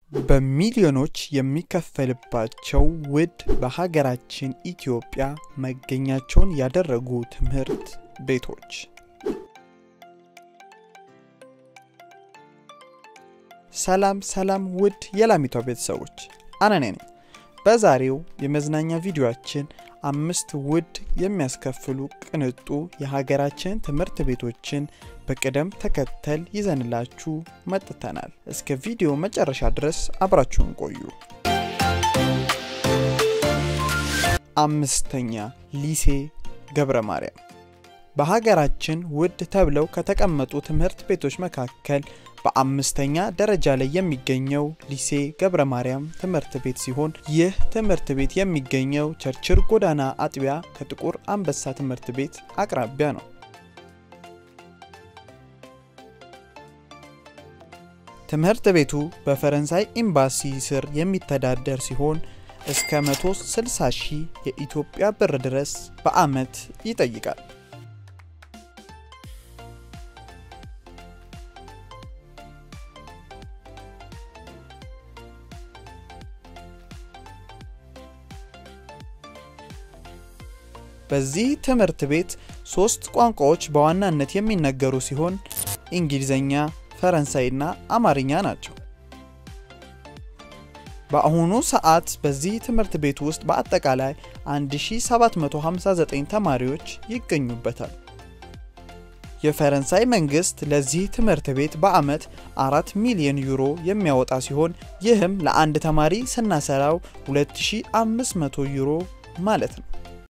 በሚሊዮኖች የሚከፈልባቸው ውድ በሀገራችን ኢትዮጵያ መገኛቸውን ያደረጉ ትምህርት ቤቶች ሰላም ሰላም ውድ የላሚቷ ቤተሰቦች አነኔ ነኝ። በዛሬው የመዝናኛ ቪዲዮአችን አምስት ውድ የሚያስከፍሉ ቅንጡ የሀገራችን ትምህርት ቤቶችን በቅደም ተከተል ይዘንላችሁ መጥተናል። እስከ ቪዲዮ መጨረሻ ድረስ አብራችሁን ቆዩ። አምስተኛ ሊሴ ገብረ ማርያም በሀገራችን ውድ ተብለው ከተቀመጡ ትምህርት ቤቶች መካከል በአምስተኛ ደረጃ ላይ የሚገኘው ሊሴ ገብረ ማርያም ትምህርት ቤት ሲሆን ይህ ትምህርት ቤት የሚገኘው ቸርችል ጎዳና አጥቢያ ከጥቁር አንበሳ ትምህርት ቤት አቅራቢያ ነው። ትምህርት ቤቱ በፈረንሳይ ኤምባሲ ስር የሚተዳደር ሲሆን እስከ 160 ሺህ የኢትዮጵያ ብር ድረስ በዓመት ይጠይቃል። በዚህ ትምህርት ቤት ሶስት ቋንቋዎች በዋናነት የሚነገሩ ሲሆን እንግሊዝኛ፣ ፈረንሳይና አማርኛ ናቸው። በአሁኑ ሰዓት በዚህ ትምህርት ቤት ውስጥ በአጠቃላይ 1759 ተማሪዎች ይገኙበታል። የፈረንሳይ መንግስት ለዚህ ትምህርት ቤት በዓመት 4 ሚሊዮን ዩሮ የሚያወጣ ሲሆን ይህም ለአንድ ተማሪ ስናሰራው 2500 ዩሮ ማለት ነው።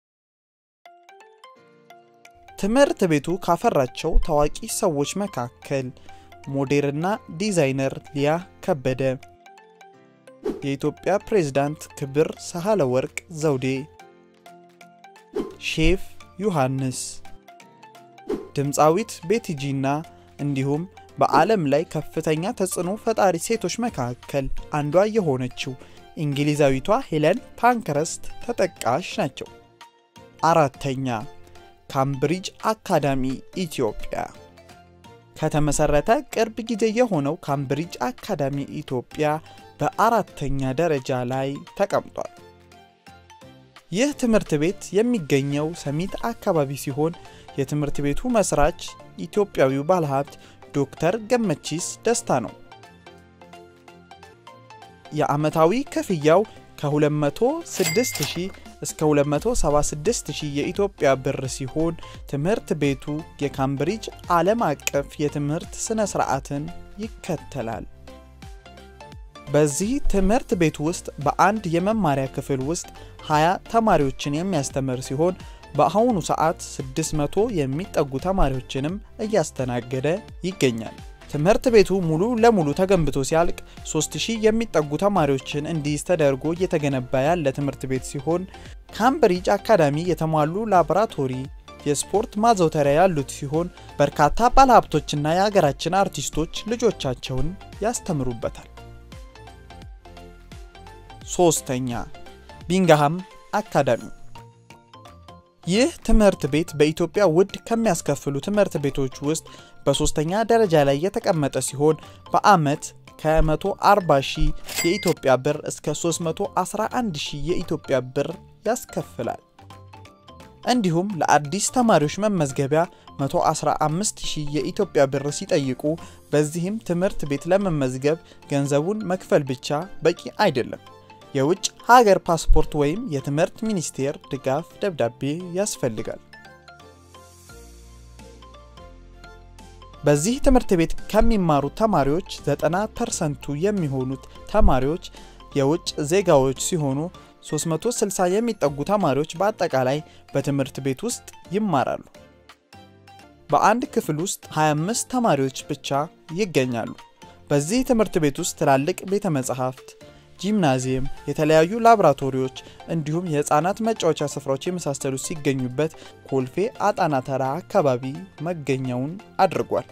ትምህርት ቤቱ ካፈራቸው ታዋቂ ሰዎች መካከል ሞዴልና ዲዛይነር ሊያ ከበደ፣ የኢትዮጵያ ፕሬዝዳንት ክብር ሳህለ ወርቅ ዘውዴ፣ ሼፍ ዮሐንስ፣ ድምፃዊት ቤቲጂና እንዲሁም በዓለም ላይ ከፍተኛ ተጽዕኖ ፈጣሪ ሴቶች መካከል አንዷ የሆነችው እንግሊዛዊቷ ሄለን ፓንክረስት ተጠቃሽ ናቸው። አራተኛ ካምብሪጅ አካዳሚ ኢትዮጵያ ከተመሰረተ ቅርብ ጊዜ የሆነው ካምብሪጅ አካዳሚ ኢትዮጵያ በአራተኛ ደረጃ ላይ ተቀምጧል። ይህ ትምህርት ቤት የሚገኘው ሰሚት አካባቢ ሲሆን የትምህርት ቤቱ መስራች ኢትዮጵያዊው ባለሀብት ዶክተር ገመቺስ ደስታ ነው። የዓመታዊ ክፍያው ከ206,000 እስከ 276,000 የኢትዮጵያ ብር ሲሆን ትምህርት ቤቱ የካምብሪጅ ዓለም አቀፍ የትምህርት ሥነ ሥርዓትን ይከተላል። በዚህ ትምህርት ቤት ውስጥ በአንድ የመማሪያ ክፍል ውስጥ 20 ተማሪዎችን የሚያስተምር ሲሆን በአሁኑ ሰዓት 600 የሚጠጉ ተማሪዎችንም እያስተናገደ ይገኛል። ትምህርት ቤቱ ሙሉ ለሙሉ ተገንብቶ ሲያልቅ 3000 የሚጠጉ ተማሪዎችን እንዲይዝ ተደርጎ እየተገነባ ያለ ትምህርት ቤት ሲሆን ካምብሪጅ አካዳሚ የተሟሉ ላቦራቶሪ፣ የስፖርት ማዘውተሪያ ያሉት ሲሆን በርካታ ባለሀብቶችና የሀገራችን አርቲስቶች ልጆቻቸውን ያስተምሩበታል። ሶስተኛ ቢንግሃም አካዳሚ ይህ ትምህርት ቤት በኢትዮጵያ ውድ ከሚያስከፍሉ ትምህርት ቤቶች ውስጥ በሶስተኛ ደረጃ ላይ የተቀመጠ ሲሆን በዓመት ከ140 ሺህ የኢትዮጵያ ብር እስከ 311 ሺህ የኢትዮጵያ ብር ያስከፍላል። እንዲሁም ለአዲስ ተማሪዎች መመዝገቢያ 115 ሺህ የኢትዮጵያ ብር ሲጠይቁ፣ በዚህም ትምህርት ቤት ለመመዝገብ ገንዘቡን መክፈል ብቻ በቂ አይደለም። የውጭ ሀገር ፓስፖርት ወይም የትምህርት ሚኒስቴር ድጋፍ ደብዳቤ ያስፈልጋል። በዚህ ትምህርት ቤት ከሚማሩት ተማሪዎች 90 ፐርሰንቱ የሚሆኑት ተማሪዎች የውጭ ዜጋዎች ሲሆኑ 360 የሚጠጉ ተማሪዎች በአጠቃላይ በትምህርት ቤት ውስጥ ይማራሉ። በአንድ ክፍል ውስጥ 25 ተማሪዎች ብቻ ይገኛሉ። በዚህ ትምህርት ቤት ውስጥ ትላልቅ ቤተ መጻሕፍት ጂምናዚየም፣ የተለያዩ ላቦራቶሪዎች እንዲሁም የህፃናት መጫወቻ ስፍራዎች የመሳሰሉት ሲገኙበት ኮልፌ አጣና ተራ አካባቢ መገኛውን አድርጓል።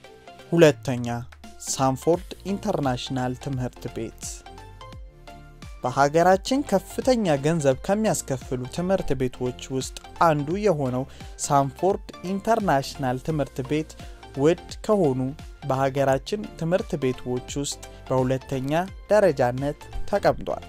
ሁለተኛ ሳንፎርድ ኢንተርናሽናል ትምህርት ቤት በሀገራችን ከፍተኛ ገንዘብ ከሚያስከፍሉ ትምህርት ቤቶች ውስጥ አንዱ የሆነው ሳንፎርድ ኢንተርናሽናል ትምህርት ቤት ውድ ከሆኑ በሀገራችን ትምህርት ቤቶች ውስጥ በሁለተኛ ደረጃነት ተቀምጧል።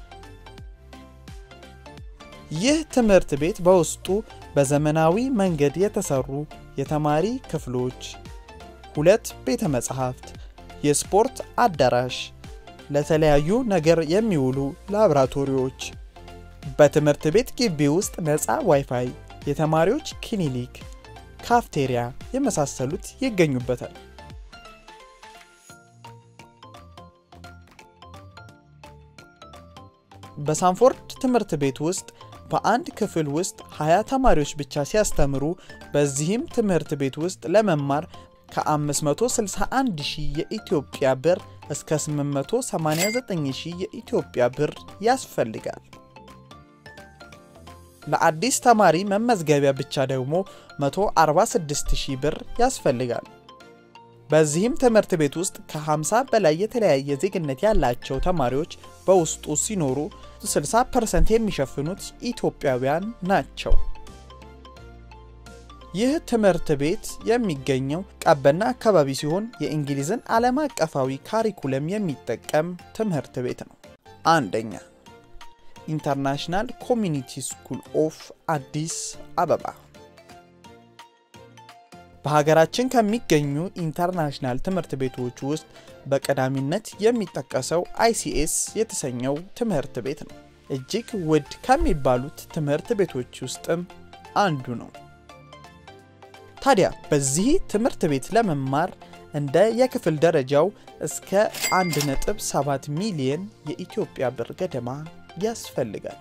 ይህ ትምህርት ቤት በውስጡ በዘመናዊ መንገድ የተሰሩ የተማሪ ክፍሎች፣ ሁለት ቤተ መጻሕፍት፣ የስፖርት አዳራሽ፣ ለተለያዩ ነገር የሚውሉ ላብራቶሪዎች፣ በትምህርት ቤት ግቢ ውስጥ ነፃ ዋይፋይ፣ የተማሪዎች ክሊኒክ፣ ካፍቴሪያ የመሳሰሉት ይገኙበታል። በሳንፎርድ ትምህርት ቤት ውስጥ በአንድ ክፍል ውስጥ 20 ተማሪዎች ብቻ ሲያስተምሩ በዚህም ትምህርት ቤት ውስጥ ለመማር ከ561 ሺህ የኢትዮጵያ ብር እስከ 889 ሺህ የኢትዮጵያ ብር ያስፈልጋል። ለአዲስ ተማሪ መመዝገቢያ ብቻ ደግሞ 146 ሺህ ብር ያስፈልጋል። በዚህም ትምህርት ቤት ውስጥ ከ50 በላይ የተለያየ ዜግነት ያላቸው ተማሪዎች በውስጡ ሲኖሩ 60% የሚሸፍኑት ኢትዮጵያውያን ናቸው። ይህ ትምህርት ቤት የሚገኘው ቀበና አካባቢ ሲሆን የእንግሊዝን ዓለም አቀፋዊ ካሪኩለም የሚጠቀም ትምህርት ቤት ነው። አንደኛ ኢንተርናሽናል ኮሚኒቲ ስኩል ኦፍ አዲስ አበባ በሀገራችን ከሚገኙ ኢንተርናሽናል ትምህርት ቤቶች ውስጥ በቀዳሚነት የሚጠቀሰው አይሲኤስ የተሰኘው ትምህርት ቤት ነው። እጅግ ውድ ከሚባሉት ትምህርት ቤቶች ውስጥም አንዱ ነው። ታዲያ በዚህ ትምህርት ቤት ለመማር እንደ የክፍል ደረጃው እስከ 1.7 ሚሊየን የኢትዮጵያ ብር ገደማ ያስፈልጋል።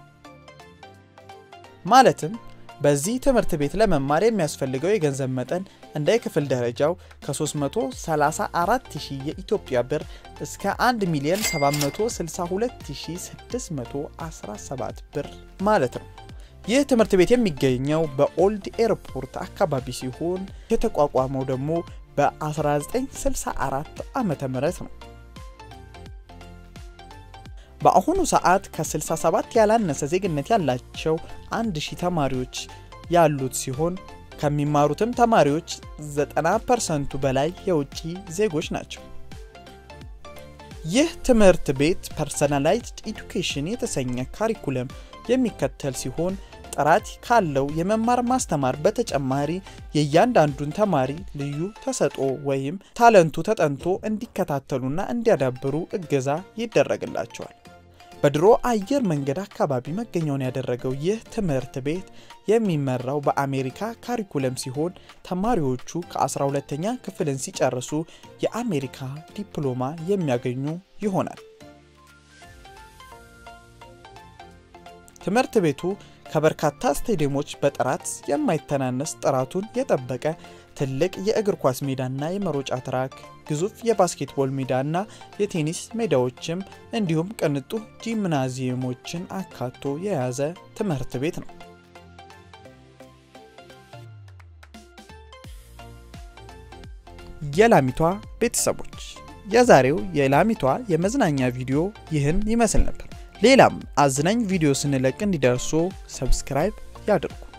ማለትም በዚህ ትምህርት ቤት ለመማር የሚያስፈልገው የገንዘብ መጠን እንደ የክፍል ደረጃው ከ334,000 የኢትዮጵያ ብር እስከ 1 ሚሊዮን 762617 ብር ማለት ነው። ይህ ትምህርት ቤት የሚገኘው በኦልድ ኤርፖርት አካባቢ ሲሆን የተቋቋመው ደግሞ በ1964 ዓ ም ነው። በአሁኑ ሰዓት ከ67 ያላነሰ ዜግነት ያላቸው 1000 ተማሪዎች ያሉት ሲሆን ከሚማሩትም ተማሪዎች 90 ፐርሰንቱ በላይ የውጭ ዜጎች ናቸው። ይህ ትምህርት ቤት ፐርሰናላይዝድ ኤዱኬሽን የተሰኘ ካሪኩለም የሚከተል ሲሆን ጥራት ካለው የመማር ማስተማር በተጨማሪ የእያንዳንዱን ተማሪ ልዩ ተሰጥኦ ወይም ታለንቱ ተጠንቶ እንዲከታተሉና እንዲያዳብሩ እገዛ ይደረግላቸዋል። በድሮ አየር መንገድ አካባቢ መገኛውን ያደረገው ይህ ትምህርት ቤት የሚመራው በአሜሪካ ካሪኩለም ሲሆን ተማሪዎቹ ከ12ተኛ ክፍልን ሲጨርሱ የአሜሪካ ዲፕሎማ የሚያገኙ ይሆናል። ትምህርት ቤቱ ከበርካታ ስቴዲየሞች በጥራት የማይተናነስ ጥራቱን የጠበቀ ትልቅ የእግር ኳስ ሜዳና የመሮጫ ትራክ፣ ግዙፍ የባስኬትቦል ሜዳና የቴኒስ ሜዳዎችም እንዲሁም ቅንጡ ጂምናዚየሞችን አካቶ የያዘ ትምህርት ቤት ነው። የላሚቷ ቤተሰቦች የዛሬው የላሚቷ የመዝናኛ ቪዲዮ ይህን ይመስል ነበር። ሌላም አዝናኝ ቪዲዮ ስንለቅ እንዲደርሱ ሰብስክራይብ ያድርጉ።